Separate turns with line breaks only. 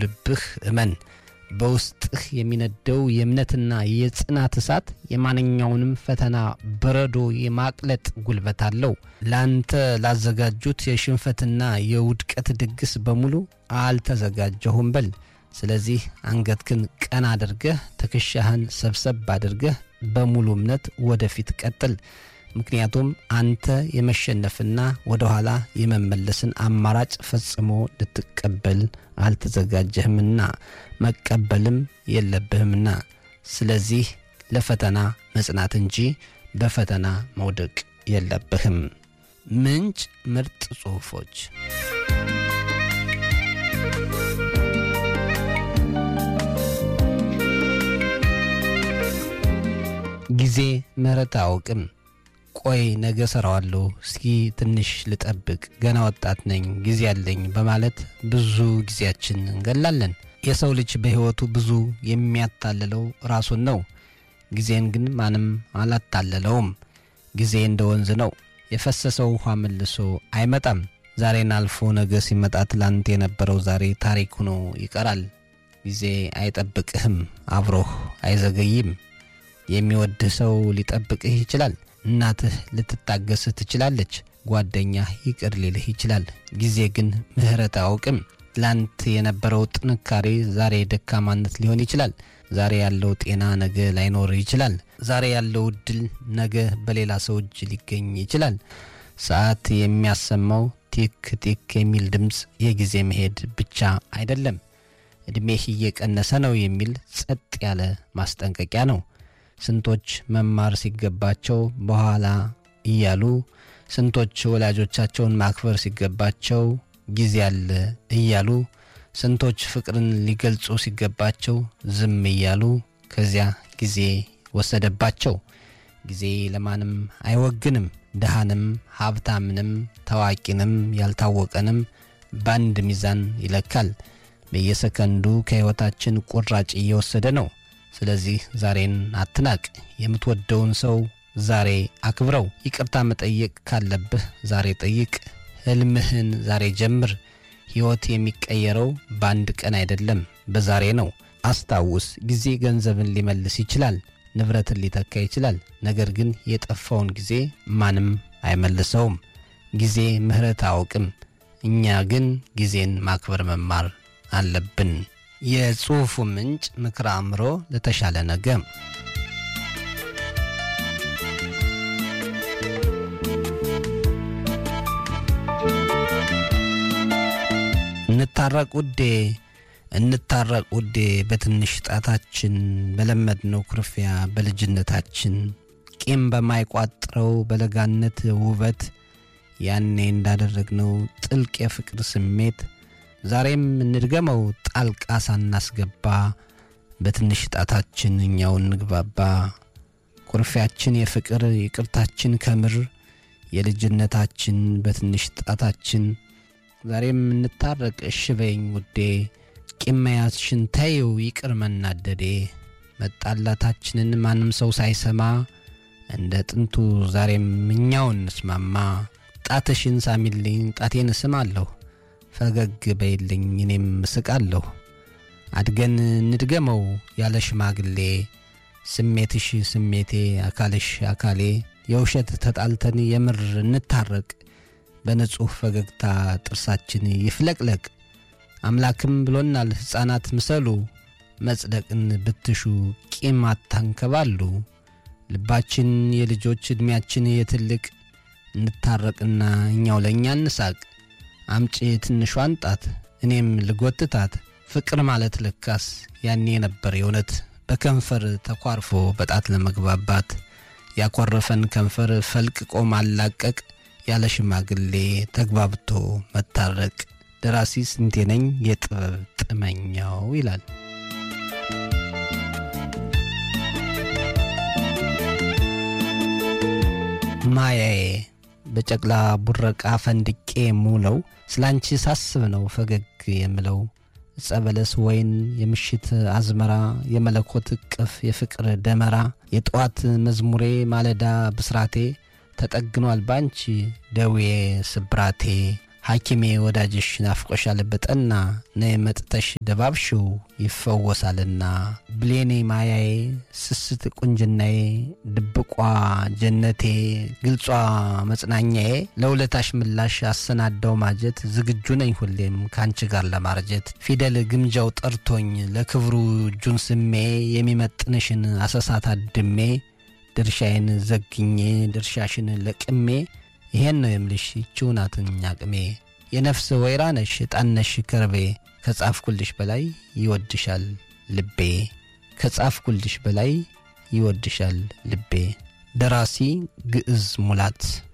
በልብህ እመን። በውስጥህ የሚነደው የእምነትና የጽናት እሳት የማንኛውንም ፈተና በረዶ የማቅለጥ ጉልበት አለው። ለአንተ ላዘጋጁት የሽንፈትና የውድቀት ድግስ በሙሉ አልተዘጋጀሁም በል። ስለዚህ አንገትህን ቀና አድርገህ ትከሻህን ሰብሰብ አድርገህ በሙሉ እምነት ወደፊት ቀጥል። ምክንያቱም አንተ የመሸነፍና ወደ ኋላ የመመለስን አማራጭ ፈጽሞ ልትቀበል አልተዘጋጀህምና መቀበልም የለብህምና። ስለዚህ ለፈተና መጽናት እንጂ በፈተና መውደቅ የለብህም። ምንጭ ምርጥ ጽሑፎች ጊዜ ምሕረት አያውቅም። ቆይ ነገ ሰራዋለሁ፣ እስኪ ትንሽ ልጠብቅ፣ ገና ወጣት ነኝ፣ ጊዜ አለኝ በማለት ብዙ ጊዜያችን እንገላለን። የሰው ልጅ በሕይወቱ ብዙ የሚያታልለው ራሱን ነው። ጊዜን ግን ማንም አላታለለውም። ጊዜ እንደ ወንዝ ነው፣ የፈሰሰው ውኃ መልሶ አይመጣም። ዛሬን አልፎ ነገ ሲመጣ ትላንት የነበረው ዛሬ ታሪክ ሆኖ ይቀራል። ጊዜ አይጠብቅህም፣ አብሮህ አይዘገይም። የሚወድህ ሰው ሊጠብቅህ ይችላል። እናትህ ልትታገስህ ትችላለች። ጓደኛህ ይቅር ሊልህ ይችላል። ጊዜ ግን ምሕረት አያውቅም። ትላንት የነበረው ጥንካሬ ዛሬ ደካማነት ሊሆን ይችላል። ዛሬ ያለው ጤና ነገ ላይኖር ይችላል። ዛሬ ያለው እድል ነገ በሌላ ሰው እጅ ሊገኝ ይችላል። ሰዓት የሚያሰማው ቲክ ቲክ የሚል ድምፅ የጊዜ መሄድ ብቻ አይደለም፣ ዕድሜህ እየቀነሰ ነው የሚል ጸጥ ያለ ማስጠንቀቂያ ነው። ስንቶች መማር ሲገባቸው በኋላ እያሉ፣ ስንቶች ወላጆቻቸውን ማክበር ሲገባቸው ጊዜ አለ እያሉ፣ ስንቶች ፍቅርን ሊገልጹ ሲገባቸው ዝም እያሉ፣ ከዚያ ጊዜ ወሰደባቸው። ጊዜ ለማንም አይወግንም። ድሃንም ሀብታምንም ታዋቂንም ያልታወቀንም በአንድ ሚዛን ይለካል። በየሰከንዱ ከሕይወታችን ቁራጭ እየወሰደ ነው። ስለዚህ ዛሬን አትናቅ። የምትወደውን ሰው ዛሬ አክብረው። ይቅርታ መጠየቅ ካለብህ ዛሬ ጠይቅ። ሕልምህን ዛሬ ጀምር። ሕይወት የሚቀየረው በአንድ ቀን አይደለም፣ በዛሬ ነው። አስታውስ፣ ጊዜ ገንዘብን ሊመልስ ይችላል፣ ንብረትን ሊተካ ይችላል። ነገር ግን የጠፋውን ጊዜ ማንም አይመልሰውም። ጊዜ ምሕረት አያውቅም። እኛ ግን ጊዜን ማክበር መማር አለብን። የጽሑፉ ምንጭ ምክረ አእምሮ ለተሻለ ነገ። እንታረቅ ውዴ፣ እንታረቅ ውዴ፣ በትንሽ ጣታችን በለመድነው ኩርፊያ በልጅነታችን ቂም በማይቋጥረው በለጋነት ውበት ያኔ እንዳደረግነው ጥልቅ የፍቅር ስሜት ዛሬም እንድገመው ጣልቃ ሳናስገባ በትንሽ ጣታችን እኛው እንግባባ። ኩርፊያችን የፍቅር ይቅርታችን ከምር የልጅነታችን በትንሽ ጣታችን ዛሬም እንታረቅ እሽ በይኝ ውዴ ቂም መያዝሽን ተይው ይቅር መናደዴ መጣላታችንን ማንም ሰው ሳይሰማ እንደ ጥንቱ ዛሬም እኛው እንስማማ። ጣትሽን ሳሚልኝ ጣቴን እስማለሁ ፈገግ በይልኝ እኔም እስቃለሁ። አድገን እንድገመው ያለ ሽማግሌ ስሜትሽ ስሜቴ አካልሽ አካሌ የውሸት ተጣልተን የምር እንታረቅ በንጹሕ ፈገግታ ጥርሳችን ይፍለቅለቅ። አምላክም ብሎናል ሕፃናት ምሰሉ መጽደቅን ብትሹ ቂም አታንከባሉ። ልባችን የልጆች ዕድሜያችን የትልቅ እንታረቅና እኛው ለእኛ እንሳቅ። አምጪ ትንሿን ጣት እኔም ልጎትታት። ፍቅር ማለት ለካስ ያኔ ነበር የእውነት በከንፈር ተኳርፎ በጣት ለመግባባት ያኮረፈን ከንፈር ፈልቅቆ ማላቀቅ ያለ ሽማግሌ ተግባብቶ መታረቅ። ደራሲ ስንቴ ነኝ የጥበብ ጥመኛው ይላል። ማያዬ በጨቅላ ቡረቃ ፈንድቄ የምውለው ስላንቺ ሳስብ ነው ፈገግ የምለው። ጸበለስ ወይን የምሽት አዝመራ የመለኮት እቅፍ የፍቅር ደመራ የጠዋት መዝሙሬ ማለዳ ብስራቴ ተጠግኗል ባንቺ ደዌ ስብራቴ ሐኪሜ ወዳጅሽ ናፍቆሻል በጠና ነይ መጥተሽ ደባብሽው ይፈወሳልና ብሌኔ ማያዬ ስስት ቁንጅናዬ ድብቋ ጀነቴ ግልጿ መጽናኛዬ ለውለታሽ ምላሽ አሰናዳው ማጀት ዝግጁ ነኝ ሁሌም ከአንቺ ጋር ለማርጀት ፊደል ግምጃው ጠርቶኝ ለክብሩ እጁን ስሜ የሚመጥንሽን አሰሳት አድሜ ድርሻዬን ዘግኜ ድርሻሽን ለቅሜ ይሄን ነው የምልሽ ይቺው ናትኝ አቅሜ የነፍስ ወይራ ነሽ ጣነሽ ከርቤ ከጻፍኩልሽ በላይ ይወድሻል ልቤ ከጻፍኩልሽ በላይ ይወድሻል ልቤ። ደራሲ ግዕዝ ሙላት